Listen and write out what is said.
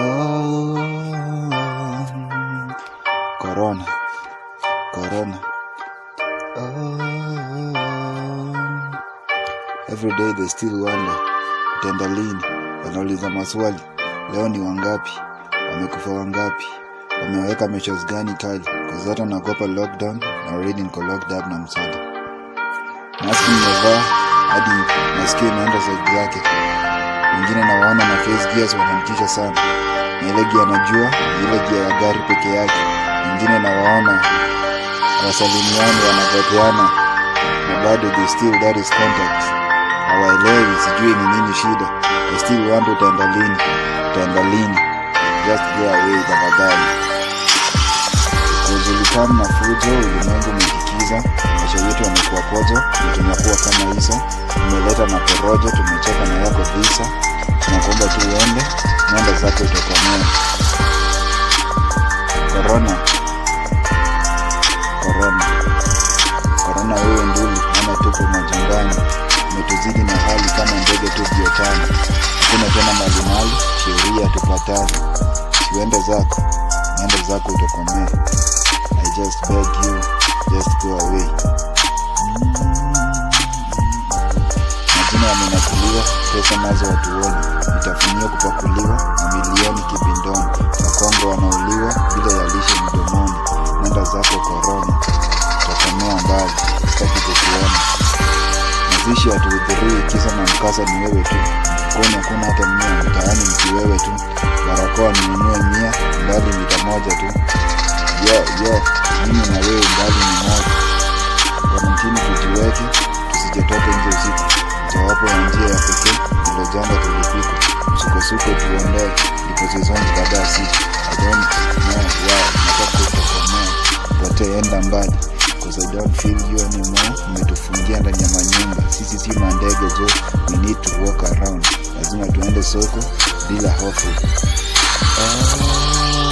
Oh, corona, corona. Oh, every day they still wonder utaenda lini. Wanauliza maswali, leo ni wangapi? Wamekufa wangapi? Wameweka measures gani kali? Cause hata naogopa lockdown na already niko locked up na msada. Maski nimevaa hadi masikio imeenda side zake. Wengine nawaona na face gears wanamtisha sana, na ile gia najua ni ile gia ya gari peke yake. Wengine nawaona wasalimiani wanagoteana na bado they still that is contact. Hawaelewi, sijui ni nini shida. I still wonder utaenda lini, utaenda lini. Just go away tafadhali. Kujulikana na fujo, ulimwengu umejikiza, maisha yetu yamekuwa kojo, na tunakuwa kama Isa. Tumeleta na porojo, tumecheka na yako visa, tunakuomba tu uende, nenda zako utakomea. Corona, corona, corona, wewe nduli, ama tupo majangani, umetuzidi na hali kama ndege tu viotani. Hakuna tena malimali, sheria tupatane, siuende zako, nenda zako utakomea. I just beg you, just go away. Majina yamenakuliwa, pesa nazo watuoni, vitafunio kupakuliwa, mamilioni kibindoni, Wakongo wanauliwa bila ya lishe mdomoni. Nenda zako korona, utakomea mbali, sitaki kukuona. Mazishi hatuhudhurii, kisa na mkasa ni wewe tu. Mfukoni hakuna hata mia, mtaani mki wewe tu. Barakoa ninunue mia, mbali mita moja tu. Yo, yo, mimi na wewe mbali ni moja. Karantini tujiweke, tusijetoke nje usiku. Mojawapo ya njia ya pekee ndilo janga tulipikwa. Msukosuko tuondoe, ndipo seasons baada ya siku. I don't know why, nataka kutokomea. Potee enda mbali. Cause I don't feel you anymore. Umetufungia ndani ya manyumba. Sisi si mandege jo, we need to walk around. Lazima tuende soko bila hofu. Oh.